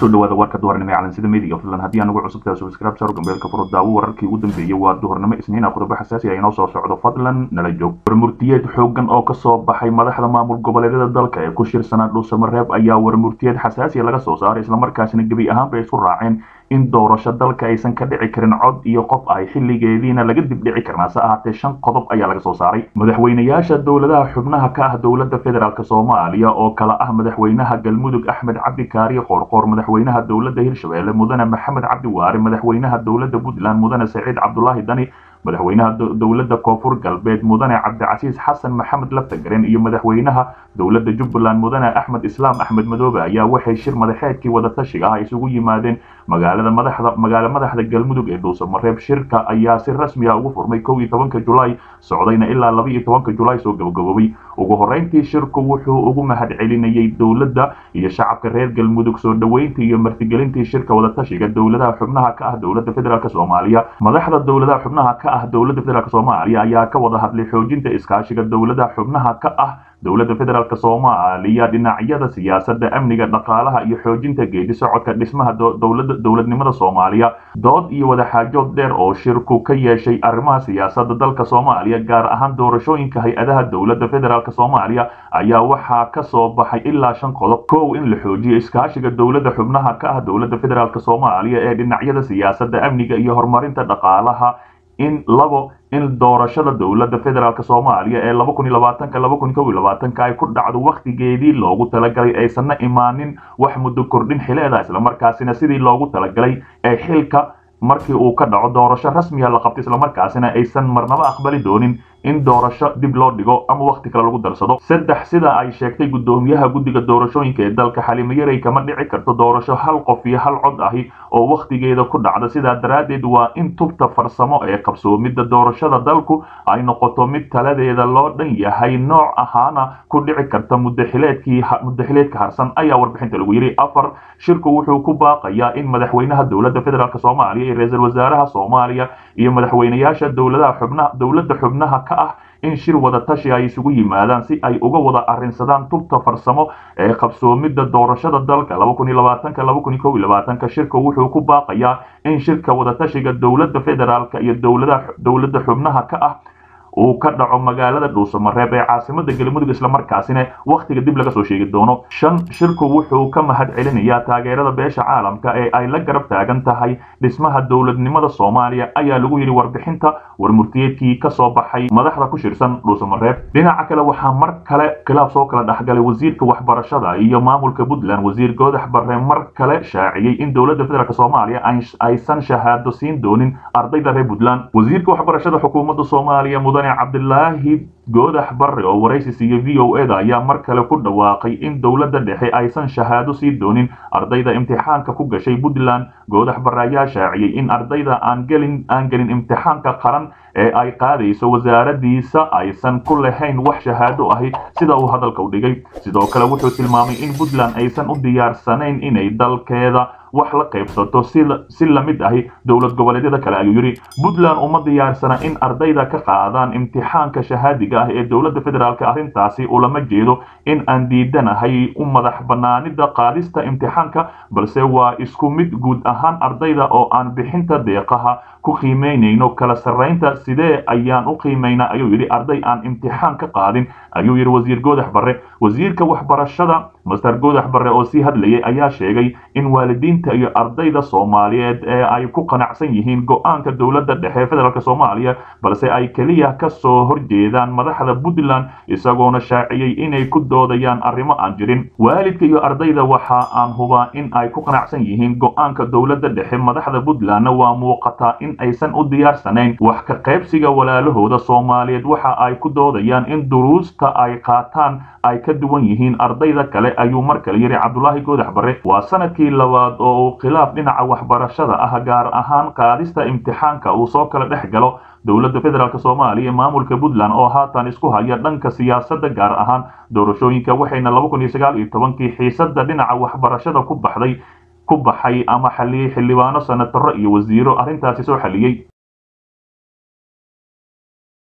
kusoo dhawaada warka duhurnimo ee calansida media fadlan haddii aan ugu cusubtahay subscribe saro gambeelka furo daawo wararkii ugu dambeeyey waa duhurnimo isniina qodobo xasaasi ah inoo soo socdo fadlan nala joog warmurtiyeed xoogan oo kasoo baxay madaxda maamul goboleedyada dalka ee ku shirsanaa dhuusamareeb ayaa warmurtiyeed xasaasiya laga soo saaray islamarkaasina gebi ahaanba isku raaceen in doorasho dalka aysan ka dhici karin cod iyo qof ay xilligeediina laga dibdhici karnaa se ahaatee shan qodob ayaa laga soo saaray madaxweynayaasha dowladaha xubnaha ka ah dowladda federaalk soomaaliya oo kala ah madaxweynaha galmudug axmed cabdi kaariye qoorqoor madaxweynaha dowladda hirshabelle mudane maxamed cabdi waare madaxweynaha dowladda puntland mudane saciid cabdulaahi dani madaxweynaha dowladda koonfur galbeed mudane cabdicasiis xasan maxamed laftagaren iyo madaxweynaha dowladda jubbaland mudane axmed islaam axmed madoobe ayaa waxay shir madaxeedkii wadatashiga ah isugu yimaadeen magaalada madaxda magaalo madaxda galmudug ee dhuusamareeb shirka ayaa si rasmi ah ugu furmay kow iyo tobanka julaay socdayna ilaa laba iyo tobanka julaay soo gabagaboobay ugu horreyntii shirku wuxuu ugu mahadcelinayay dowladda iyo shacabka reer galmudug soo dhoweyntii iyo martigelintii shirka wadatashiga dowladaha xubnaha ka ah dowladda federaalk soomaaliya madaxda dowladaha xubnaha ka ah dowladda federaalk soomaaliya ayaa ka wada hadlay xoojinta iskaashiga dowladaha xubnaha ka ah dowladda federaalk soomaaliya dhinacyada siyaasadda amniga dhaqaalaha iyo xoojinta geedi socodka dhismaha dowlada dowladnimada soomaaliya dood iyo wadaxaajood dheer oo shirku ka yeeshay arrimaha siyaasadda dalka soomaaliya gaar ahaan doorashooyinka hay-adaha dowladda federaalk soomaaliya ayaa waxaa ka soo baxay ilaa shan qodob kow in la xoojiyo iskaashiga dowladda xubnaha ka ah dowladda federaalk soomaaliya ee dhinacyada siyaasadda amniga iyo horumarinta dhaqaalaha in labo in doorashada dowladda federaalk soomaaliya ee laba kun iyo labaatanka laba kun kow iyo labaatanka ay ku dhacdo wakhtigeedii loogu talagalay aysanna imaanin wax muddo kordhin xileeda islamarkaasina sidii loogu talagalay ee xilka markii uu ka dhaco doorasho rasmiya la qabto islamarkaasina aysan marnaba aqbali doonin in doorasho dib loo dhigo ama wakhti kale lagu darsado saddex sida ay sheegtay guddoomiyaha guddiga doorashooyinka ee dalka xalimo yarey kama dhici karto doorasho hal qof iyo hal cod ahi oo wakhtigeeda ku dhacda sidaa daraaddeed waa in tubta farsamo ee qabsoomidda doorashada dalku ay noqoto mid taladeeda loo dhan yahay nooc ahaana ku dhici karta mudaxileedkii mudaxileedka harsan ayaa warbixinta lagu yidhi afar shirku wuxuu ku baaqayaa in madaxweynaha dowladda federaalk soomaaliya iyo ra-iisul wasaaraha soomaaliya iyo madaxweynayaasha dowladaha xubnaha dowladda xubnaha ka ah in shir wada tashi ay isugu yimaadaan si ay uga wada arrinsadaan tubta farsamo ee qabsoomidda doorashada dalka laba kun iyo labaatanka laba kun iyo kow iyo labaatanka shirka wuxuu ku baaqayaa in shirka wadatashiga dowladda federaalka iyo dowladaha dowladda xubnaha ka ah uu ka dhaco magaalada dhuusamareeb ee caasimada galmudug islamarkaasina wakhtiga dib laga soo sheegi doono shan shirku wuxuu ka mahad celinayaa taageerada beesha caalamka ee ay la garab taagan tahay dhismaha dowladnimada soomaaliya ayaa lagu yidhi warbixinta warmurtiyeedkii ka soo baxay madaxda ku shirsan dhuusamareeb dhinaca kale waxaa mar kale khilaaf soo kala dhexgalay wasiirka waxbarashada iyo maamulka puntland wasiir goodax barre mar kale shaaciyey in dowladda federaalk soomaaliya aysan shahaado siin doonin ardayda reer puntland wasiirka waxbarashada xukuumadda soomaaliya mudane cabdilaahi goodax barre oo waraysi siiya v o eda ayaa mar kale ku dhawaaqay in dowladda dhexe aysan shahaado sii doonin ardayda imtixaanka ku gashay puntland goodax barre ayaa shaaciyey in ardayda aan gelin aan gelin imtixaanka qaran ee ay qaadayso wasaaradiisa aysan ku lahayn wax shahaado ahi sida uu hadalka u dhigay sidoo kale wuxuu tilmaamay in puntland aysan u diyaarsanayn inay dalkeeda wax la qaybsato si lamid ahi dowlad goboleedyada kale ayuu yidhi puntland uma diyaarsana in ardayda ka qaadaan imtixaanka shahaadiga ah ee dowladda federaalk arrintaasi ulama jeedo in aan diidanahay u madax banaanida qaadista imtixaanka balse waa isku mid guud ahaan ardayda oo aan bixinta deeqaha ku qiimeynayno kala sarraynta sidee ayaan u qiimaynaa ayuu yidhi arday aan imtixaan ka qaadin ayuu yidhi wasiir goodax barre wasiirka waxbarashada master goodax barre oo sii hadlayay ayaa sheegay in waalidiinta iyo ardayda soomaaliyeed ee ay ku qanacsan yihiin go-aanka dowladda dhexe federaalk soomaaliya balse ay keliya ka soo horjeedaan madaxda puntland isagoona shaaciyey inay ku doodayaan arrimo aan jirin waalidka iyo ardayda waxa aan hubaa in ay ku qanacsan yihiin go-aanka dowladda dhexe madaxda puntlandna waa muuqataa in aysan u diyaarsanayn wax ka qaybsiga walaalahooda soomaaliyeed waxa ay ku doodayaan in duruusta ay qaataan ay ka duwan yihiin ardayda kale ayuu mar kale yidhi cabdulaahi goodax barre waa sanadkii labaad oo uu khilaaf dhinaca waxbarashada ah gaar ahaan qaadista imtixaanka uu soo kala dhex galo dowladda federaalk soomaaliya maamulka puntland oo haatan isku haya dhanka siyaasadda gaar ahaan doorashooyinka waxayna laba kun iyo sagaal iyo tobankii xiisadda dhinaca waxbarashada ku baxday ku baxay ama xaliyey xildhibaano senataro iyo wasiiro arrintaasi soo xaliyey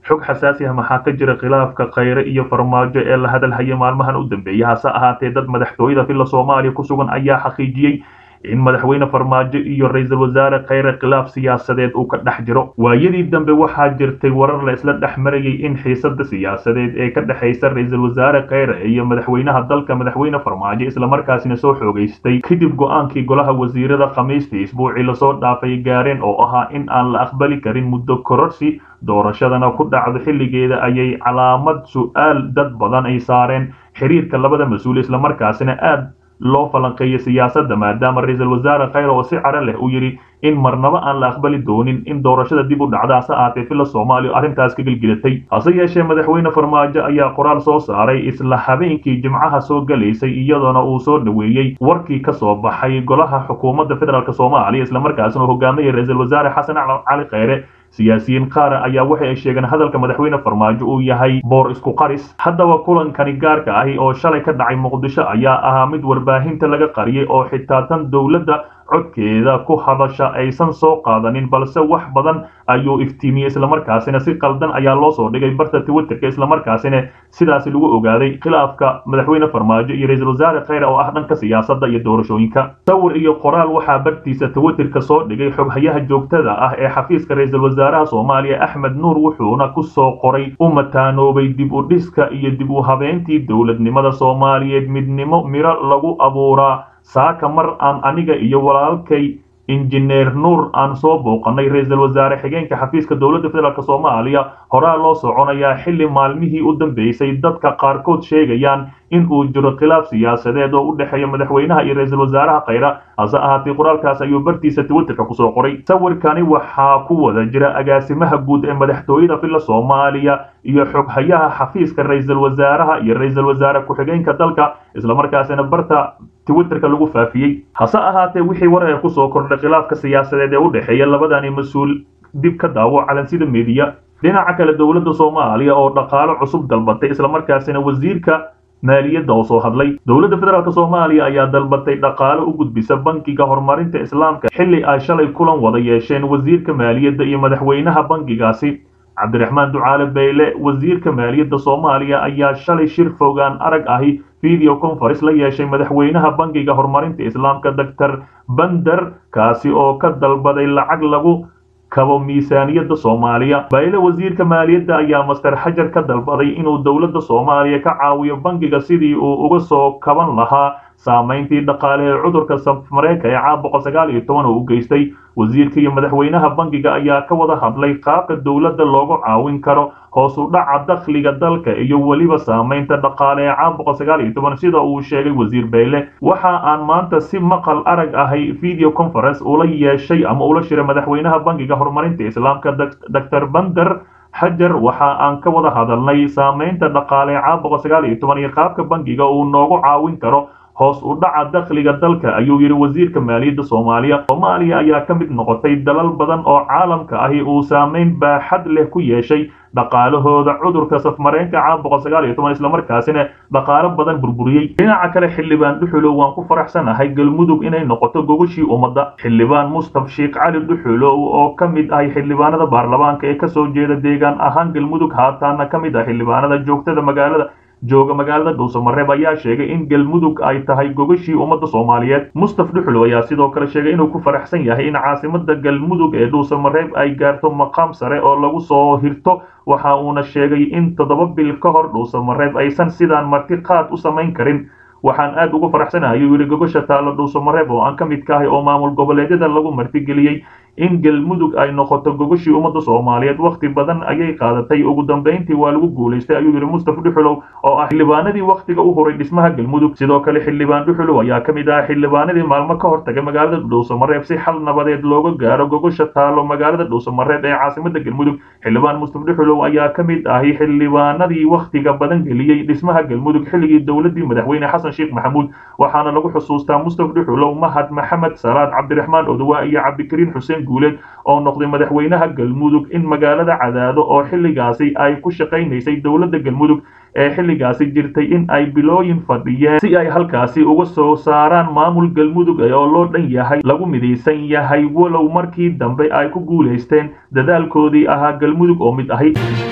xog xasaasi ah maxaa ka jira khilaafka khayre iyo farmaajo ee la hadalhaya maalmahan u dambeeyay hase ahaatee dad madaxtooyada villa soomaaliya ku sugan ayaa xaqiijiyey in madaxweyne farmaajo iyo ra-iisul wasaare khayre khilaaf siyaasadeed uu ka dhex jiro waayadii dambe waxaa jirtay warar la isla dhex marayay in xiisada siyaasadeed ee ka dhexaysa ra-iisul wasaare khayre iyo madaxweynaha dalka madaxweyne farmaajo islamarkaasina soo xoogaystay kadib go-aankii golaha wasiirada khamiistii isbuucii lasoo dhaafay gaareen oo ahaa in aan la aqbali karin muddo kororsi doorashadana ku dhacdo xilligeeda ayay calaamad su-aal dad badan ay saareen xiriirka labada mas-uul islamarkaasina aad loo falanqeeyo siyaasadda maadaama ra-iisul wasaare khayre oo si caro leh uu yidhi in marnaba aan la aqbali doonin in doorashada dib u dhacda hase ahaatee villa soomaaliya arrintaas ka gelgelatay hase yeeshee madaxweyne farmaajo ayaa qoraal soo saaray isla habeenkii jimcaha soo galaysay iyadoona uu soo dhoweeyey warkii ka soo baxay golaha xukuumadda federaalk soomaaliya islamarkaasina hogaaminaya ra-iisul wasaare xasan cali khayre siyaasiyiin qaar ayaa waxa ay sheegeen hadalka madaxweyne farmaajo uu yahay boor isku qaris haddaba kulankani gaarka ahi oo shalay ka dhacay muqdisho ayaa ahaa mid warbaahinta laga qariyay oo xitaa tan dowladda codkeeda ku hadasha aysan soo qaadanin balse wax badan ayuu iftiimiyey islamarkaasina si qaldan ayaa loo soo dhigay barta twitterka islamarkaasina sidaasi lagu ogaaday khilaafka madaxweyne farmaajo iyo ra-iisul wasaare khayre oo ah dhanka siyaasadda iyo doorashooyinka sawir iyo qoraal waxaa bartiisa twitterka soo dhigay xoghayaha joogtada ah ee xafiiska ra-iisul wasaaraha soomaaliya axmed nuur wuxuuna ku soo qoray u mataanoobay dib u dhiska iyo dib u habeentii dowladnimada soomaaliyeed midnimo miro lagu abuuraa saaka mar aan aniga iyo walaalkay injineer nuur aan soo booqanay ra-iisul wasaare xigeenka xafiiska dowladda federaalk soomaaliya horaa loo soconayaa xilli maalmihii u dambeysay dadka qaarkood sheegayaan in uu jiro khilaaf siyaasadeed oo u dhexeeya madaxweynaha iyo ra-iisul wasaaraha khayra hase ahaatee qoraalkaas ayuu bartiisa twitterka kusoo qoray sawirkani waxaa ku wada jira agaasimaha guud ee madaxtooyada villa soomaaliya iyo xoghayaha xafiiska ra-iisul wasaaraha iyo ra-iisul wasaare ku-xigeenka dalka islamarkaasina barta twitterka lagu faafiyey hase ahaatee wixii war ee kusoo kordhay khilaafka siyaasadeed ee u dhexeeya labadani mas-uul dib ka daawo calansida meediya dhinaca kale dowladda soomaaliya oo dhaqaalo cusub dalbatay islamarkaasina wasiirka maaliyadda oo soo hadlay dowladda federaalk soomaaliya ayaa dalbatay dhaqaalo u gudbisa bankiga horumarinta islaamka xilli ay shalay kulan wada yeesheen wasiirka maaliyadda iyo madaxweynaha bankigaasi cabdiraxmaan ducaale beyle wasiirka maaliyadda soomaaliya ayaa shalay shir fogaan arag ahi video conference la yeeshay madaxweynaha bankiga horumarinta islaamka doctor bander kaasi oo ka dalbaday lacag lagu kabo miisaaniyadda soomaaliya bayle wasiirka maaliyadda ayaa master xajar ka dalbaday inuu dowladda soomaaliya ka caawiyo bankiga sidii uu uga soo kaban lahaa saamayntii dhaqaale ee cudurka safmareenka ee caam boqol sagaal iyo toban oo u geystay wasiirka iyo madaxweynaha bankiga ayaa ka wada hadlay qaabka dowladda loogu caawin karo hoos u dhaca dakhliga dalka iyo weliba saamaynta dhaqaale ee caam boqol sagaal iyo toban sida uu sheegay wasiir beyle waxa aan maanta si maqal arag ahay video conference ula yeeshay ama ula shiray madaxweynaha bankiga horumarinta islaamka doctor bander xajar waxa aan ka wada hadalnay saamaynta dhaqaale ee caam boqol sagaal iyo toban iyo qaabka bankiga uu noogu caawin karo hoos u dhaca dakhliga dalka ayuu yidhi wasiirka maaliyadda soomaaliya soomaaliya ayaa ka mid noqotay dalal badan oo caalamka ahi uu saamayn baaxad leh ku yeeshay dhaqaalahooda cudurka safmareenka caam boqol sagaal iyo toban islamarkaasina dhaqaalo badan burburiyey dhinaca kale xildhibaan dhuxulow waan ku faraxsanahay galmudug inay noqoto gogashii ummadda xildhibaan mustaf sheekh cali dhuxulow oo ka mid ahay xildhibaanada baarlamaanka ee kasoo jeeda deegaan ahaan galmudug haataana ka mid ah xildhibaanada joogtada magaalada jooga magaalada dhuusamareeb ayaa sheegay in galmudug ay tahay gogashii ummadda soomaaliyeed mustaf dhuxulow ayaa sidoo kale sheegay inuu ku faraxsan yahay in caasimada galmudug ee dhuusamareeb ay gaarto maqaam sare oo lagu soo hirto waxa uuna sheegay in toddoba bil ka hor dhuusamareeb aysan sidaan marti qaad u samayn karin waxaan aad ugu faraxsanahay ayuu yidhi gogosha taalla dhuusamareeb oo aan ka mid ka ahay oo maamul goboleedyada lagu martigeliyey in galmudug ay noqoto gogashii ummadda soomaaliyeed wakhti badan ayay qaadatay ugu dambayntii waa lagu guulaystay ayuu yidhi mustaf dhuxulow oo ah xildhibaanadii wakhtiga u horay dhismaha galmudug sidoo kale xildhibaan dhuxulow ayaa ka mid ah xildhibaanadii maalmo ka hortagay magaalada dhuusamareeb si xal nabadeed looga gaaro gogosha taalo magaalada dhuusamareeb ee caasimada galmudug xildhibaan mustaf dhuxulow ayaa ka mid ahi xildhibaanadii wakhtiga badan geliyey dhismaha galmudug xilligii dowladii madaxweyne xasan sheekh maxamuud waxaana lagu xusuustaa mustaf dhuxulow mahad maxamed salaad cabdiraxmaan odowa iyo cabdikariin xuseen guuleed oo noqday madaxweynaha galmudug in magaalada cadaado oo xilligaasi ay ku shaqaynaysay dowladda galmudug ee xilligaasi jirtay in ay bilooyin fadhiyeen si ay halkaasi uga soo saaraan maamul galmudug oo loo dhan yahay lagu midaysan yahay walow markii dambe ay ku guulaysteen dadaalkoodii ahaa galmudug oo mid ahi